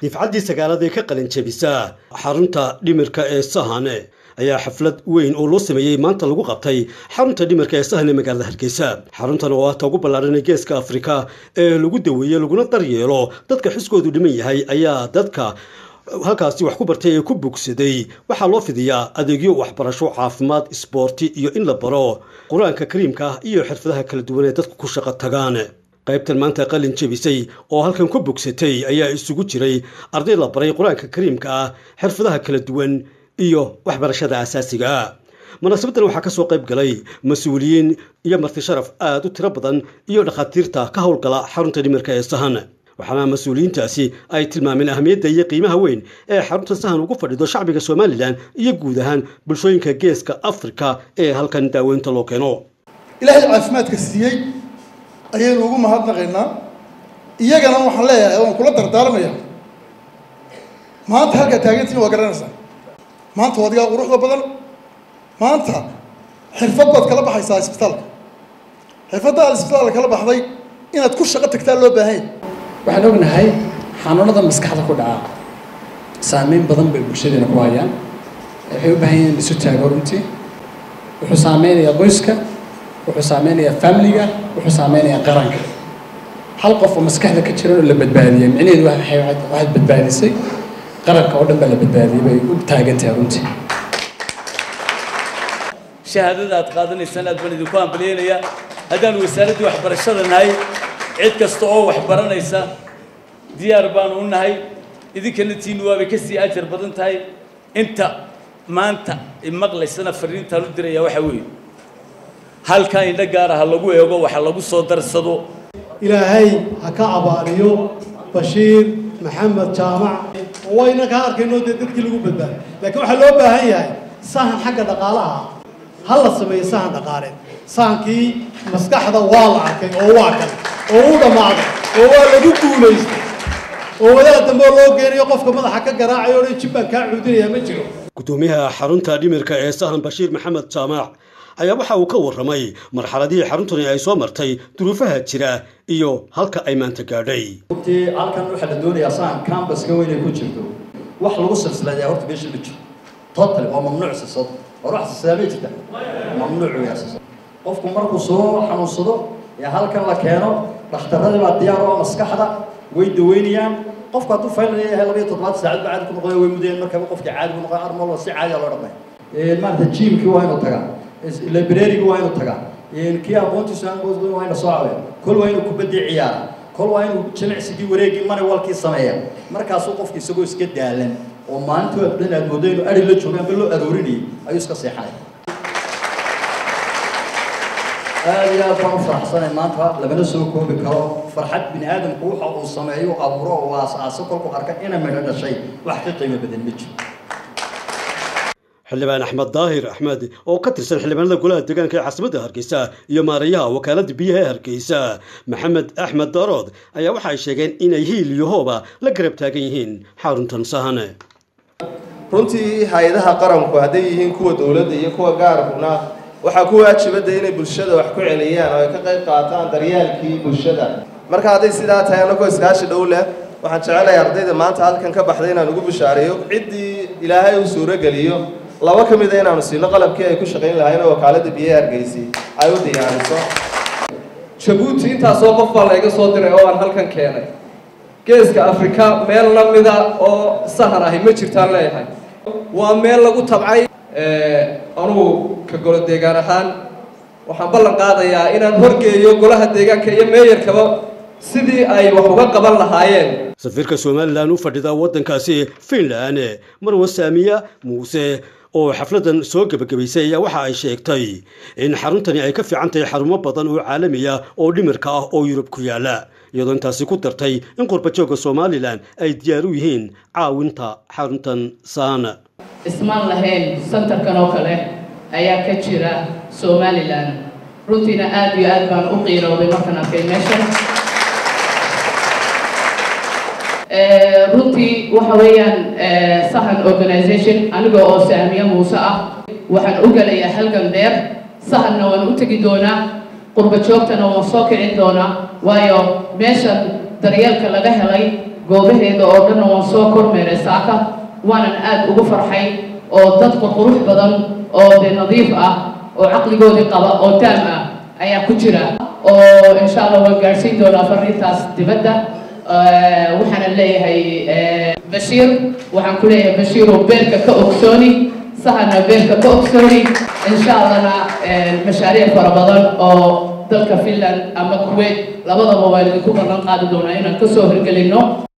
difcaddii sagaalaad ee ka qalin jebisa xarunta dhimirka ee sahane ayaa xaflad weyn oo loo sameeyey maanta lagu qabtay xarunta dhimirka ee sahan ee magaalada hargeysa xaruntan oo ah ta ugu ballaaran ee geeska afrika ee lagu daweeye laguna daryeelo dadka xiskoodu dhiman yahay ayaa dadka halkaasi wax ku bartay ee ku bogsaday waxaa loo fidiyaa adeegyo waxbarasho caafimaad isboorti iyo in la baro qur-aanka kariimka ah iyo xirfadaha kala duwan ee dadku ku shaqo tagaan qaybtan maanta qalin jebisay oo halkan ku bogsatay ayaa isugu jiray arday la baray qur-aanka kariimka ah xirfadaha kala duwan iyo waxbarashada asaasiga ah munaasabadan waxaa kasoo qayb galay mas-uuliyiin iyo marti sharaf aada u tiro badan iyo dhakhaatiirta ka howlgala xarunta dhimirka ee sahan waxaana mas-uuliyiintaasi ay tilmaameen ahmiyadda iyo qiimaha weyn ee xarunta sahan ugu fadhido shacbiga somalilan iyo guud ahaan bulshooyinka geeska afrika ee halkan daaweynta loo keeno ilaahay caafimaadka siiyey ayaynu ugu mahadnaqaynaa iyagana waxaan leeyahay waan kula dardaarmaya maanta halkaa taagantiin waa garanaysaa maanta waa adigaa quruxda badan maanta xirfad baad kala baxaysaa isbitaalka xirfadda aad isbitaalka kala baxday inaad ku shaqo tagtaa loo baahanya waxaan ognahay xanuunada maskaxda ku dhaca saameyn badan bay bulshadeena ku hayaan waxay u baahan yihiin isu taago runtii wuxuu saameynayaa qoyska wuxuu saameynayaa familiga wuxuu saameynayaa qaranka hal qof oo maskaxda ka jiran oo la badbaadiyey micnaheedu waxaad badbaadisay qaranka oo dhan baa la badbaadiyey bay u taagan tahay runtii shahaadada aad qaadanaysaan aad baan idinku hambalyeynaya haddaan wasaaraddii waxbarashada nahay cid kasta oo wax baranaysa diyaar baanu u nahay idinkana tiinu waabay ka sii ajar badan tahay inta maanta imaqlaysana fariintaan u diraya waxaa weeye halkaa indho gaara ha lagu eego waxa lagu soo darsado ilaahay ha ka abaaliyo bashiir maxamed jaamac wayna kaa arkayno dee dadkii lagu badbaaday laakiin waxaa loo baahan yahay sahan xagga dhaqaalaha ha la sameeyo sahan dhaqaaleed sahankii maskaxda waa la arkay oo waa kan oo u dhammaaday oo waa lagu guulaystay oo wadaad dambe loo geenayo qofka madaxa ka garaacayo o dhan jibbaan kaa cuudinaya ma jiro gudoomiyaha xarunta dhimirka ee sahan bashiir maxamed jaamac ayaa waxa uu ka warramay marxaladihii xaruntani ay soo martay duruufaha jira iyo halka ay maanta gaadhay runtii halkan waxaa la doonayaa sahan cambaska weyn ay ku jirto wax lagu silsilayaa horta meesha ma jiro total waa mamnuuc silsad hor wax silsilaamay jirta mamnuuc weyaa silsad qofku markuu soo xanuunsado ee halkan la keeno dhakhtaradii baa diyaar oo maskaxda way daweynayaan qofku hadduu faylan yahay laba iyo toddobaad saacad baa caadi ku noqonaya way mudayeen markaba qofkii caadi ku noqon armalo si caadiya loo dhamay maarata jiimkii waa inuu tagaa librariga waa inuu tagaa kii aqoontiisu aan waa ina soo caawiya kol waa inuu kubaddii ciyaara kol waa inuu jimicsigii wareegii mani walkii sameeya markaasuu qofki isagoo iska daalan oo maalintii oo dhan aad moodo inuu ari la joogo amba loo aroorinayay ayuu iska seexanaya aad iyo aad baan u faraxsanay maanta lamana soo koobi karo farxad bini aadamku waxa uu sameeyo abuuro oo aas-aaso kolku arka ina midho dhashay wax ka qiimo badan ma jiro xildhibaan axmed daahir axmed oo ka tirsan xildhibaanada golaha deegaanka ee caasimadda hargeysa iyo maarayaha wakaaladda biyaha ee hargeysa maxamed axmed darood ayaa waxa ay sheegeen inay hiil iyo hooba la garab taagan yihiin xaruntan sahane runtii hay-adaha qaranku hadday yihiin kuwa dowladda iyo kuwa gaarkuna waxaa ku waajibada inay bulshada wax ku celiyaan oo ay ka qayb qaataan daryaalkii bulshada marka hadday sidaa tahay annagoo iskaashi dhow leh waxaan jecelahay ardayda maanta halkan ka baxday inaan ugu bishaareeyo ciddii ilaahay uu suurogeliyo laba ka mida inaanu siino qalabkii ay ku shaqayn lahayn oo wakaaladda biyaha hargeysi ay u diyaariso jabuuti intaasoo qof baa layga soo diray oo aan halkan keenay geeska afrika meel la mida oo sahan ahi ma jirtaan leeyahay waa meel lagu tabcay anugu ka golo deegaan ahaan waxaan ballan qaadayaa inaan horgeeyo golaha deegaanka iyo meeyarkaba sidii ay wax uga qaban lahaayeen safiirka somalilan u fadhida waddankaasi finland marwa saamiya muuse oo xafladan soo gebagabaysay ayaa waxa ay sheegtay in xaruntani ay ka fiican tahay xarumo badan oo caalamiya oo dhimirka ah oo yurub ku yaala iyadoo intaasi ku dartay in qurbajooga somalilan ay diyaar u yihiin caawinta xaruntan saana ismaan lahayn santarkan oo kale ayaa ka jira somalilan runtiina aada iyo aad baan u qiirooday markaan arkay meesha runtii waxa weeyaan sahan organization aniga oo saamiye muuse ah waxaan u gelayaa halgan dheer sahanna waan u tegi doonaa qurba joogtana waan soo kicin doonaa waayo meeshan daryeelka laga helay goobaheeda oo dhanna waan soo kormeeray saaka waanan aad ugu farxay oo dadka qurux badan oo dee nadiif ah oo caqligoodii qaba oo taam ah ayaa ku jira oo insha allah waan gaadhsiin doonaa fariintaas dibadda waxaana leeyahay bashiir waxaan ku leeyahay bashiiroo beerka ka ogsooni sahana beerka ka ogsooni insha allahna mashaariic fara badan oo dalka finland ama kuwait labadaba waan idinku ballan qaadi doonaa inaan kasoo hirgelino